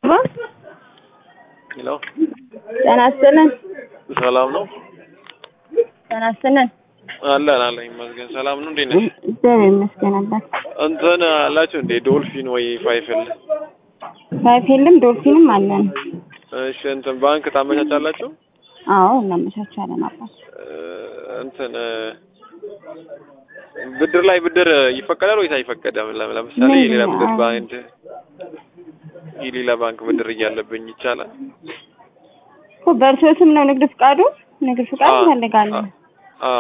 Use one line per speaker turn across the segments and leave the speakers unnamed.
ሄሎ
ጤና ይስጥልን።
ሰላም ነው
ጤና ይስጥልን።
አለን አለን ይመስገን ሰላም ነው እንዴት ነሽ
እግዚአብሔር ይመስገን አባት።
እንትን አላችሁ እንዴ ዶልፊን ወይ ፋይፍል
ፋይፌልም ዶልፊንም አለን።
እሺ እንትን ባንክ ታመቻቻላችሁ
አዎ እናመቻቻለን አባት።
እ፣ እንትን እ፣ ብድር ላይ ብድር ይፈቀዳል ወይስ አይፈቀድም ለም- ለምሳሌ
ምን?
የሌላ ብድር
አዎ።
ባንድ የሌላ ባንክ ብድር እያለብኝ ይቻላል
እኮ በእርሶ ስም ነው ንግድ ፍቃዱ? ንግድ ፍቃድ
አ-
እንፈልጋለን።
አ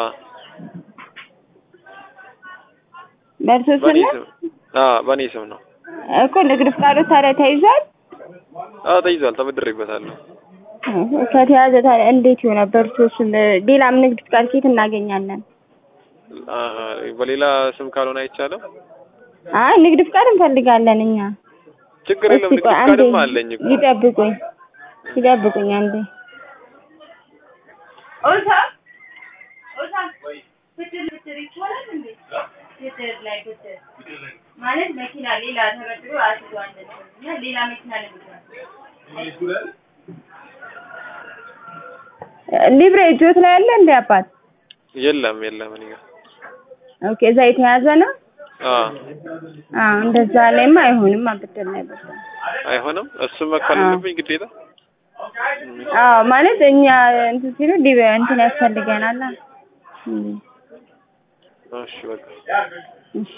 በእርሶ ስም
በኔ
ነው
ስም አ በኔ ስም ነው
እኮ ንግድ ፍቃዱ ታዲያ ተይዟል?
አ ተይዟል ተበድሬበታለሁ
ከተያዘ ታዲያ እንዴት ይሆናል? በእርሶ ስም ሌላም ንግድ ፍቃድ ኬት እናገኛለን?
አ በሌላ ስም ካልሆነ አይቻልም
አይ ንግድ ፍቃድ እንፈልጋለን እኛ።
ችግር የለም
እስቲ
ንግድ
ቆይ አንዴ
ፍቃድማ አለኝ እኮ
ይጠብቁኝ ይጠብቁኝ አንዴ። ኦሳ ኦሳ ብድር ብድር ይቻላል እንዴ? ብድር ላይ ብድር ማለት መኪና ሌላ ተበድሮ አስይዟል እና ሌላ መኪና ለመግዛት ሊብሬ እጆት ላይ አለ እንዴ አባት?
የለም የለም እኔ ጋር
ኦኬ እዛ የተያዘ ነው።
አ
አዎ እንደዛ ላይማ አይሆንም። ብድር ላይ ብድር
አይሆንም እሱ መክፈል
አዎ።
አለብኝ ግዴታ
አዎ ማለት እኛ እንትን ሲሉ ዲበ እንትን ያስፈልገናል። እም፣
እሺ በቃ
እሺ